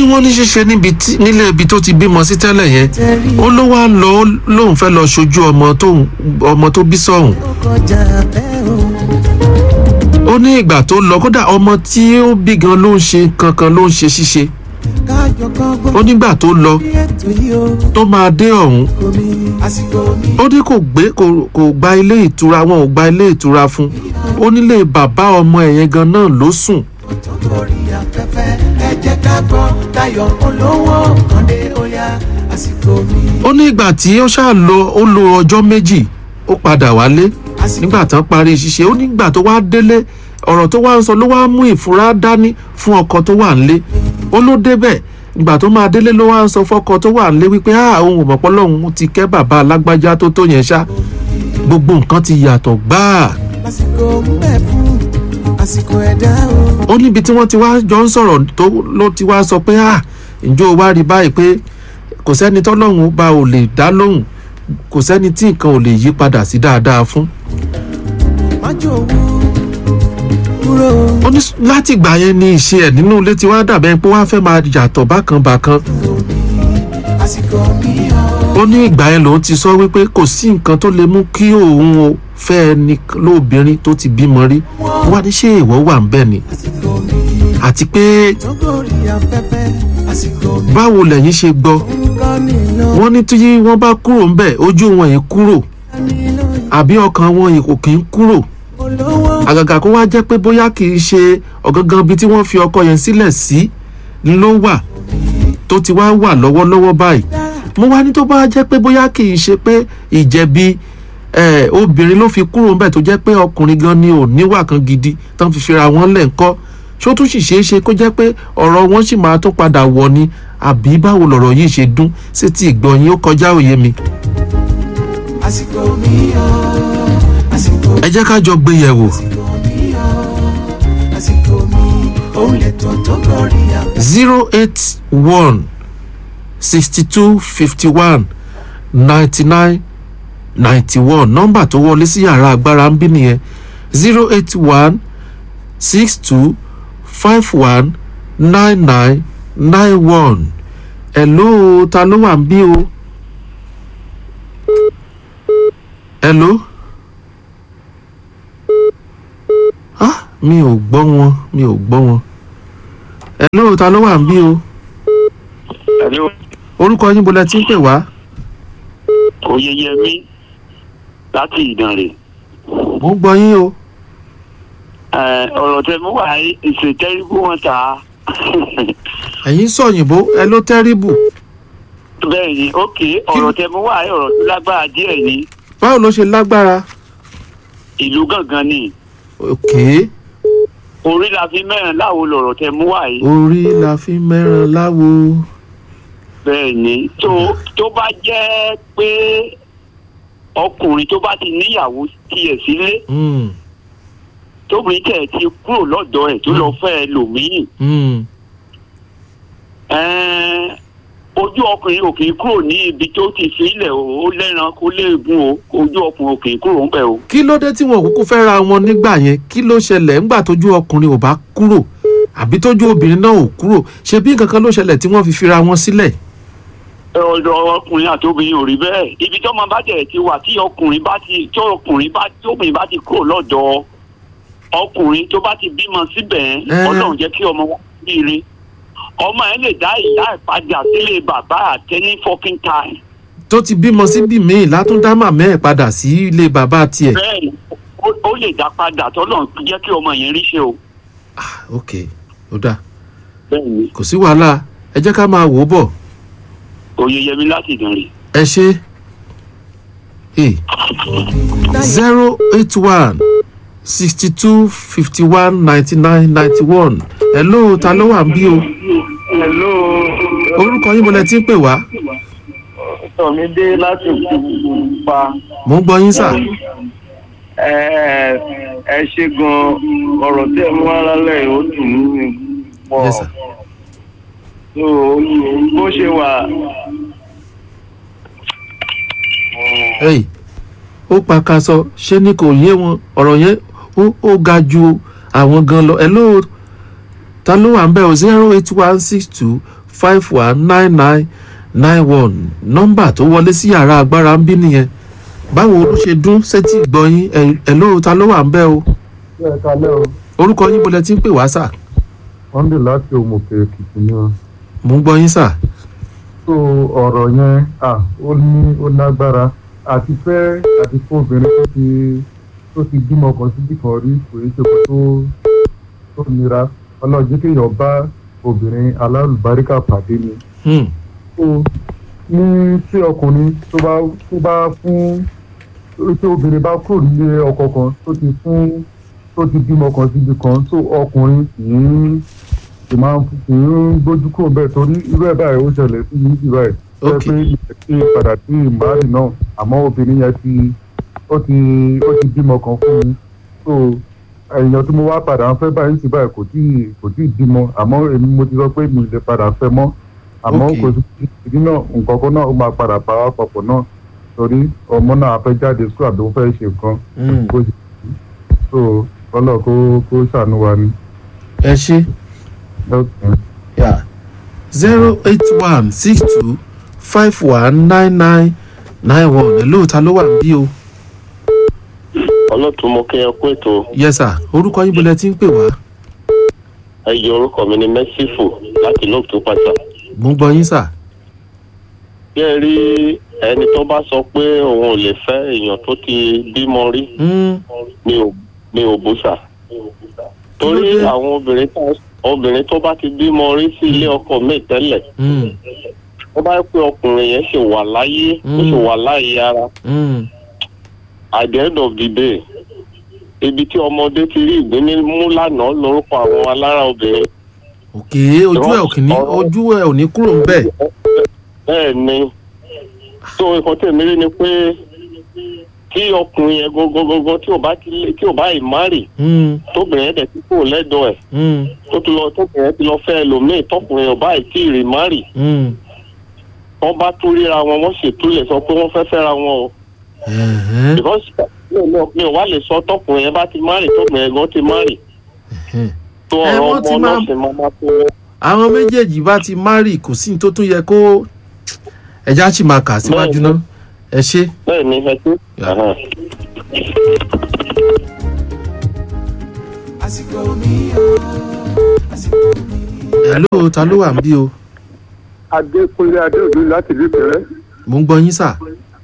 ní wọ́n ní ṣíṣe níbi tí nílé ibi tó ti bímọ sí tẹ́lẹ̀ yẹn ó ló wá lọ ó lóun fẹ́ lọ ṣojú ọmọ tó ọmọ tó bí sọ̀hún ó kọjá bẹ́ẹ̀ o. ó ní ìgbà tó lọ kódà ọmọ tí ó bí gan ló ń ṣe kankan ló ń ṣe ṣíṣe kájọ kan gbọ́ ó nígbà tó lọ bí ètò yìí o. tó máa dé ọ̀hún kò mí àsìkò mi. ó ní kò gbé kò kò gba ilé ìtura wọn ò gba ilé ìtura fún ó nílé bàbá ọmọ ẹ̀yẹn gan náà ló sùn tó lórí afẹ́fẹ́ ẹ jẹ́ ká gbọ́ tayọ̀ olówó kàndé óyá àsìkò mi. ó ní ìgbà tí ó ṣáà lọ ó lo ọjọ́ méjì ó padà wálé nígbà tán parí ṣíṣe ó nígbà tó wá délé ọ̀rọ̀ tó wá ń sọ ló wá mú ìfura dání fún ọkọ tó wà nílé ó ló débẹ̀ ìgbà tó máa délé ló wá ń sọ fọ́kọ tó wà nílé wípé a òun ò mọ̀pọ́ lọ́hùn ti kẹ́ bàbá alágbájá tó tó yẹn ṣá gbogbo nǹkan ti yàtọ̀ gbáà àsìkò ń bẹ fún àsìkò ẹ̀dá o. ó níbi tí wọ́n ti wá jọ ń sọ̀rọ̀ tó ló ti wá sọ pé ah ǹjọ́ o wá rí báyìí pé kò sẹ́ni tọ́lọ́hún bá ò lè dá lóhùn kò sẹ́ni tí nǹkan ò lè yí padà sí dáadáa fún. májò wú kúrò. ó ní láti ìgbà yẹn ni ìṣe ẹ̀ nínú ilé tí wàá dàbẹ́ pé wàá fẹ́ máa yàtọ̀ bákan bákan àsìkò mi o. ó ní ìgbà yẹn lòun ti sọ wípé kò sí nǹkan tó lè mú kí òun o fẹ́ ẹni lóbìnrin tó ti bímọ rí wá ní ṣé ìwọ wà ń bẹ̀ ni àsìkò mi. àti pé tó lórí afẹ́fẹ́ àsìkò mi. báwo lẹ̀yin ṣe gbọ́ nǹkan nílò. wọ́n ní tí wọ́n bá kúrò ńbẹ̀ ojú wọn yìí kúrò nílò àbí ọkàn wọn yìí kò kí ń kúrò olówó. àgàgà kó wá jẹ́ pé bóyá kì í ṣe ọ̀gángan ibi tí wọ́n fi ọkọ yẹn sílẹ̀ sí ló wà tó ti wá wà lọ́wọ́lọ́wọ́ báyìí mo wá ní tó bá jẹ́ pé bóyá kì í ṣe pé ìjẹ̀bi eh, obìnrin ló fi kúrò ńbẹ̀ tó jẹ́ pé ọkùnrin gan ni ò níwà kan gidi tán fi fira wọn lẹ̀ ńkọ́ ṣó tún sì ṣeé ṣe kó jẹ́ pé ọ̀rọ̀ wọn sì máa tó padà wọ̀ ni àbí báwo lọ̀rọ̀ yìí ṣe dún sí ti ìgbọ̀nyín ó kọjá òye mi àsìkò mi o. àsìkò ẹ jẹ́ ká jọ gbé yẹ̀wò àsìkò mi o. àsìkò mi òun lè tó tó lórí afẹ́fẹ́. zero eight one sixty two fifty one ninety nine ninety one nọ́mbà tó wọlé sí yàrá agbára ń bí nìyẹn zero eight one six two five one nine nine nine one hello ta ló wà ń bí o hello ah mi ò gbọ́ wọn mi ò gbọ́ wọn hello ta ló wà ń bí o Hello, orúkọ yín bolẹ tí ń pè wá Oyeyemi láti Ìdànrè. mo ń gbọ́ yín o Ẹ, ọ̀rọ̀ tẹ mú wá ìṣètẹ́rìbù wọn ta. ẹ̀yin sọ̀yìnbó ẹ ló tẹ́rìbù Bẹ́ẹ̀ ni, ókè, ọ̀rọ̀ tẹ mú wá ọ̀rọ̀ tó lágbára díẹ̀ ni. báwo ló ṣe lágbára Ìlú gangan ni. òkè Orí la fi mẹ́rin láwo lọ̀rọ̀ tẹ mú wá yìí. orí la fi mẹ́ràn láwo Bẹ́ẹ̀ ni, tó tó bá jẹ́ pé ọkùnrin tó bá ti níyàwó tiẹ̀ sílé Mm, tóbìnrin tẹ̀ ti kúrò lọ́dọ̀ ẹ̀ tó lọ fẹ́ ẹlòmíì. mm, Ẹ́ẹ́, ojú ọkùnrin ò kì í kúrò ní ibi tó ti fi ilẹ̀ o ó lẹ́ran kó léegun o ojú ọkùnrin ò kì í kúrò ń bẹ̀ o. kí ló dé tí wọn ò kúkú fẹ́ ra wọn nígbà yẹn kí ló ṣẹlẹ̀ ńgbà tójú ọkùnrin ò bá kúrò àbí tójú obìnrin náà ò kúrò ṣe bí nǹkan kan ló ṣẹlẹ̀ tí wọ́n fi fira wọn sílẹ̀ ọ̀dọ̀ ọkùnrin àti obìnrin ò rí bẹ́ẹ̀ ibi tí ọmọ bá tẹ̀ ti wà tí ọkùnrin bá ti tí ọkùnrin bá tí obìnrin bá ti kúrò lọ́dọ̀ ọkùnrin tó bá ti bímọ síbẹ̀ Ẹ́. ọlọ́run jẹ́ kí ọmọ wọn bíire ọmọ ẹ lè dá ìyá ẹ̀ padà sílé bàbá àtẹ ní fokin time tó ti bímọ síbì míì látúndá màmá ẹ̀ padà sí ilé bàbá tiẹ̀ bẹ́ẹ̀ ni ó- ó lè dá padà tọ́lọ́run jẹ́ kí ọmọ yẹn ríṣẹ́ o ah ok ó dáa bẹ́ẹ̀ ni kò sí wàhálà ẹ jẹ́ ká máa wò ó bọ̀ oyeyemi láti ìdánrè. ẹ ṣe zero eight one sixty two fifty one ninety nine ninety one hello ta ló wà ń bí o Hello, orúkọ yín mo lẹ ti ń pè wá Tọ̀mídé láti pa. mò ń gbọ́ yín sà Ẹ ẹ ṣe gan ọ̀rọ̀ tí ẹ mú wá lálẹ́ yìí ó dùn mí pọ̀. Yes, sir. So bó ṣe wà hey ó pakasọ ṣé ni kò yé wọn ọ̀rọ̀ yẹn ó ó ga ju àwọn gan lọ hello ta ló wà ń bẹ̀ o zero eight one six two five one nine nine nine one nọ́mbà tó wọlé sí yàrá agbára ń bí nìyẹn báwo ló ṣe dún sétí gbọ̀yìn ẹ̀ ló ta ló wà ń bẹ́ o ṣé ẹ kalẹ́ o orúkọ yín bolẹ̀ tí ń pè wá sà wọ́n dè láti òmùkè èkìtì ni wọn. mò ń gbọ́ yín sà tó ọ̀rọ̀ yẹn à ó ní ó lágbára àti fẹ́ àti fún obìnrin tó ti tó ti bímọ kan síbì kan rí kò ní ṣe kó tó tó nira ọlọ́ọ̀jẹ́ kéèyàn bá obìnrin alálùbáríkà pàdé ni. Hmm, tó ní tí ọkùnrin tó bá tó bá fún tí obìnrin bá kúrò nílé ọkọ kan tó ti fún tó ti bímọ kan síbi kan tó ọkùnrin kì í kì máa ń kì í gbójú kúrò bẹ́ẹ̀ torí irú ẹ̀ báyìí ó ṣẹlẹ̀ sí yìí sí báyìí. ó Ok. pé ilẹ̀ tí padà sí ìmárì náà àmọ́ obìnrin yẹn ti ó ti ó ti bímọ kan fún mi so èèyàn tí mo wá padà ń fẹ́ báyìí sí báyìí kò tí kò tí ì bímọ àmọ́ èmi mo ti sọ pé mi ò lè padà fẹ́ mọ́ àmọ́ Ok. kò sí ìdí náà nǹkan kan náà ó máa padà bá wa papọ̀ náà torí ọmọ náà fẹ́ jáde sùn àbí ó fẹ́ ṣe nǹkan hmm. kó ṣe so ọlọ́ọ̀ kó kó ṣàánú wa ni. ẹ ṣe Okay. zero eight one six two five one nine nine nine one ẹ̀ ló ta ló wà ń bí o ọlọ́tún mo kí ẹ kú ètò yes sà orúkọ yín bolẹ̀ tí ń pè wá ẹyẹ orúkọ mi ni mẹ́sífù láti lóòótọ́ pàṣà. mò ń gbọ́ yín sà bí ẹ rí ẹni tó bá sọ pé òun ò lè fẹ́ èèyàn tó ti bímọ rí Hmm, mi ò mi ò bú sà. torí Kí ló dé? àwọn obìnrin tó obìnrin tó bá ti bímọ rí sí ilé ọkọ mi tẹ́lẹ̀ hmm, ó bá yẹ pé ọkùnrin yẹn ṣe wà láyé ó ṣe wà láyé ara hmm. at the end of the day ibi tí ọmọdé ti rí ìgbín ní mú lánàá lórúkọ àwọn alára obìnrin òkè ojú ẹ̀ ò kì ní ojú ẹ̀ ò ní kúrò ń bẹ̀ bẹ́ẹ̀ ni tó nǹkan tèmi rí ni pé tí ọkùnrin yẹn gógógógó tí ò bá ti lé- tí ò bá ì márì Hmm, tóbìnrin yẹn dẹ̀ ti kúrò lẹ́dọ̀ ẹ̀ hmm, tó ti lọ tóbìnrin yẹn ti lọ fẹ́ ẹlòmíì tọkùnrin ò bá ì tí ì rí márì hmm. wọ́n bá tún ríra wọn wọ́n ṣètò lè sọ pé wọ́n fẹ́ fẹ́ra wọn o Ẹ̀hẹ́n, because mi ò mọ̀- mi ò wá lè sọ tọkùnrin yẹn bá ti márì tóbìnrin yẹn gan ti márì ẹ̀hẹ́n. tó Ẹ, ọ̀rọ̀ wọ́n ti ọmọ máa- náà ṣe máa máa tó àwọn méjèèjì bá ti márì kò sí ní tó tún yẹ kó ẹja sì máa kà síwájú Bẹ́ẹ̀ni. náà ẹ ṣe bẹ́ẹ̀ ni ẹ tó. Yeah. àsìkò mi o àsìkò mi. ẹ ló ta ló wà ń bí o adékúnlé adéòdú láti ìlú ìpẹ́rẹ́ mò ń gbọ́ yín sà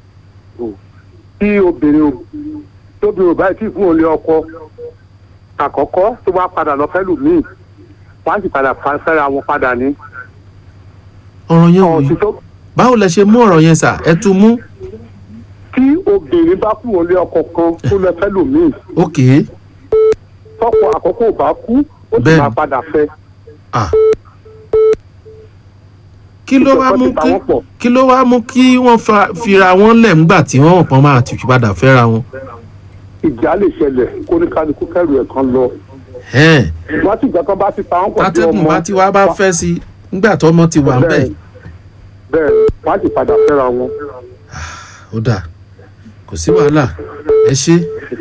tí obìnrin tóbi ò báyìí tí fún òun lé ọkọ àkọ́kọ́ tó bá padà lọ fẹ́ lù míì wọ́n á sì padà fa- fẹ́ra wọn padà ní. ọ̀rọ̀ yẹn ò ọ̀sìn yí tó báwo lẹ ṣe mú ọ̀rọ̀ yẹn sà ẹ tún mú tí obìnrin bá fún òun lé ọkọ kan tó lọ fẹ́ lù míì òkè tọkọ àkọ́kọ́ ò bá kú ó sì Bẹ́ẹ̀ni. máa padà fẹ́. à kí ló wá mú Ìjọba ti pa kí wọ́n pọ̀. kí ló wá mú kí wọ́n fa- fira wọn lẹ̀ ńgbà tí wọ́n pọ́n máa tì padà fẹ́ra wọn. ìjà lè ṣẹlẹ̀ kó ní kálukú kẹrù ẹ̀ kan lọ. Ẹ̀hẹ́n, wọ́n sì gbàgbọ́ bá ti pa wọ́n pọ̀ sí tátẹ́gùn bá ti wá bá fẹ́ sí i nígbà tọ́mọ ti wà ń bẹ̀ Bẹ́ẹ̀. bẹ́ẹ̀ wọ́n á sì padà fẹ́ra wọn. ó dà kò sí wàhálà ẹ ṣe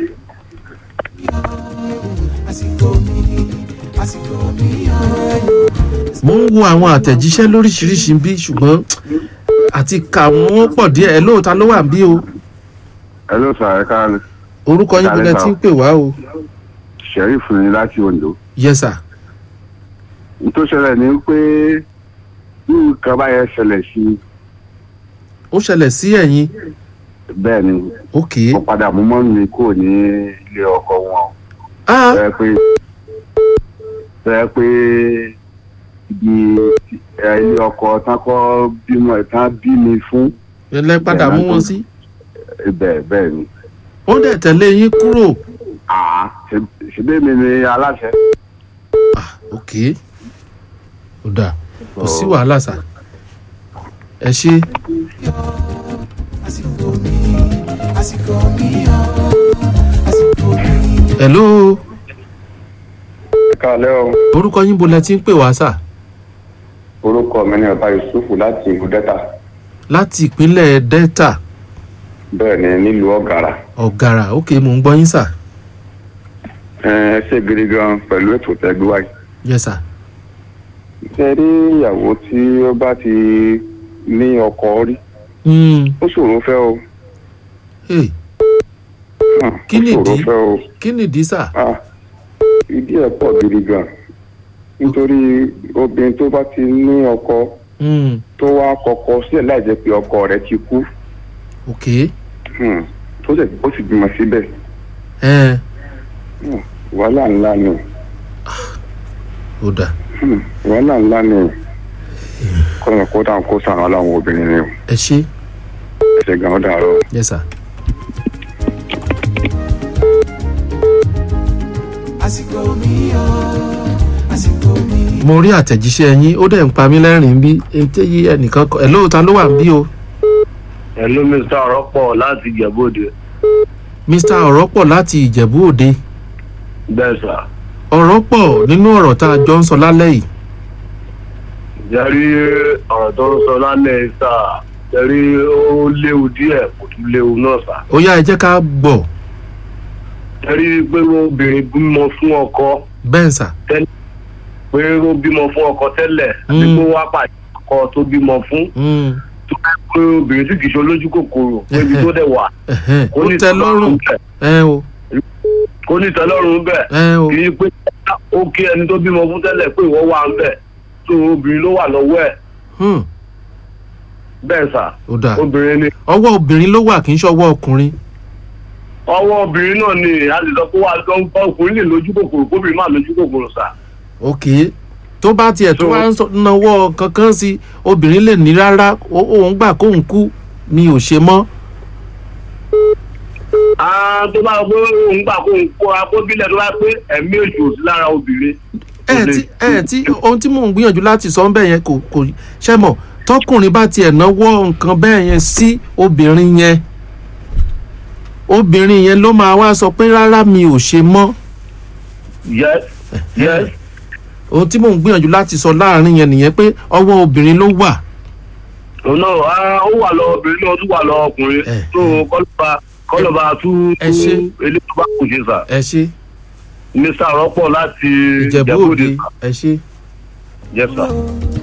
àsìkò mi àsìkò mi o. mo ń wo àwọn àtẹ̀jíṣẹ́ lóríṣiríṣi bí ṣùgbọ́n àti kà wọ́n pọ̀ díẹ̀ ẹ lóòótá ló wà ń bí o ẹ ló sọ ẹ káàlù orúkọ yín Kálẹ̀ bílẹ̀ sà. tí ń pè wá o sheriff ni láti ondo yes sir n tó ṣẹlẹ̀ ni pé bí nǹkan báyẹn ṣẹlẹ̀ sí ó ṣẹlẹ̀ sí ẹ̀yin bẹ́ẹ̀ ni ok wọ́n padà mú mọ́ mi kúrò ní ilé ọkọ wọn ah bẹ́ẹ̀ pé bẹ́ẹ̀ pé ibi ẹ, ilé ọkọ tán kọ́ bímọ ẹ̀ tán bí mi fún ẹlẹ́ padà mú wọn sí bẹ́ẹ̀ bẹ́ẹ̀ ni wọ́n dẹ̀ tẹ̀lé yín kúrò àá ṣe- ṣebí mi ni aláṣẹ. ah ok ó dà kò sí wàhálà sà ẹ ṣe àsìkò mi àsìkò mi o àsìkò mi. hello kálẹ́ o orúkọ yín bolẹ̀ tí ń pè wá sà orúkọ mi ni ọba yusufu láti ìlú delta láti ìpínlẹ̀ delta bẹ́ẹ̀ ni nílùú ọ̀gàrà ọ̀gàrà ok mò ń gbọ́ yín sà ẹ ẹ ṣe gidi gan pẹ̀lú ètò tẹ́gbẹ́ wáyé yes sir ṣe rí ìyàwó tí ó bá ti ní ọkọ rí Hmm, ó ṣòro fẹ́ o hey, Hmm, Kí ó nìdí? ṣòro fẹ́ o kí nìdí sà Ah, ìdí ẹ̀ pọ̀ gidi gan nítorí obìnrin tó bá ti ní ọkọ Hmm, tó wá kọkọ sílẹ̀ láì jẹ́ pé ọkọ rẹ̀ ti kú ok Hmm, tó sì ó sì bímọ síbẹ̀ ẹ Hmm, wàhálà ńlá ni ó dà Hmm, wàhálà ńlá ni kọ́nà kó dáhùn kó sàn án láwọn obìnrin ni o ẹ ṣe ẹsẹ̀ gan ó dàrọ. yes sir. àsìkò mi o àsìkò mi. mo rí àtẹ̀jíṣẹ́ yín ó dẹ̀ ń pa mí lẹ́rìn-ín bí etí yí ẹnìkan kọ ẹ̀ lóòótọ́ ló wà ń bí o Hello Mr. Ọ̀rọ̀pọ̀ láti Ìjẹ̀bú-Òde. mr ọ̀rọ̀ pọ̀ láti ìjẹ̀bú òde Bẹ́ẹ̀ sà. ọ̀rọ̀ pọ̀ nínú ọ̀rọ̀ tá a jọ ń sọ lálẹ́ yìí Jẹ́rí ọ̀rọ̀ tó ń sọ lálẹ́ sà. Jẹ́rí ó léwu díẹ̀ kò tún léwu náà sà. ó yá ẹ jẹ́ ká gbọ́ Jẹ́rí pé obìnrin bímọ fún ọkọ bẹ́ẹ̀ sà pé ó bímọ fún ọkọ tẹ́lẹ̀ àti Mm. pé wá pàdé ọkọ tó bímọ fún Hmm, tó bá pé obìnrin tí kìí ṣe olójú kòkòrò pé ibi tó dẹ̀ wà ẹ̀hẹ́n, kó ó ní tẹ́ lọ́rùn bẹ̀ ẹ o kó ní ìtẹ́lọ́rùn bẹ̀ ẹ o kì í pé ó kí ẹni tó bímọ fún tẹ́lẹ̀ pé ìwọ wà ń bẹ̀ tó obìnrin ló wà lọ́wọ́ ẹ̀ Hmm, bẹ́ẹ̀ sà ó dà obìnrin ni ọwọ́ obìnrin ló wà kì í ṣọwọ́ ọkùnrin ọwọ́ obìnrin náà ni a lè sọ pé wà á gbọ́ ọkùnrin lè lójú kòkòrò kóbìnrin máa lójú kòkòrò sà. ok tó bá tiẹ̀ tó So- wá ń sọ- nawọ́ kankan sí obìnrin lè ní rárá ó- òun gbà kóun kú mi ò ṣe mọ́ Ah, tó bá gbé òun gbà kó ń kóra kó bílẹ̀ tó bá pé ẹ̀mí èṣù ò sí lára obìnrin. ẹ tí ẹ tí ohun tí mò ń gbìyànjú láti sọ ń bẹ̀ yẹn kò kò ṣe mọ̀ tọkùnrin bá tiẹ̀ náwó nǹkan bẹ́ẹ̀ yẹn sí obìnrin yẹn obìnrin yẹn ló máa wá sọ pé rárá mi ò ṣe mọ́ yes yes ohun tí mò ń gbìyànjú láti sọ láàrin yẹn nìyẹn pé ọwọ́ obìnrin ló wà òun náà ah, ó wà lọ obìnrin náà ó tún wà lọ ọkùnrin Eh, tó kọ́lọ́ba kọ́lọ́ba tún Ẹ ṣé. eléyìí tó bá kù ṣe sà. ẹ ṣe mr rọ́pọ̀ láti ìjẹ̀bú òde sà. ẹ ṣe. yes sir. Oh,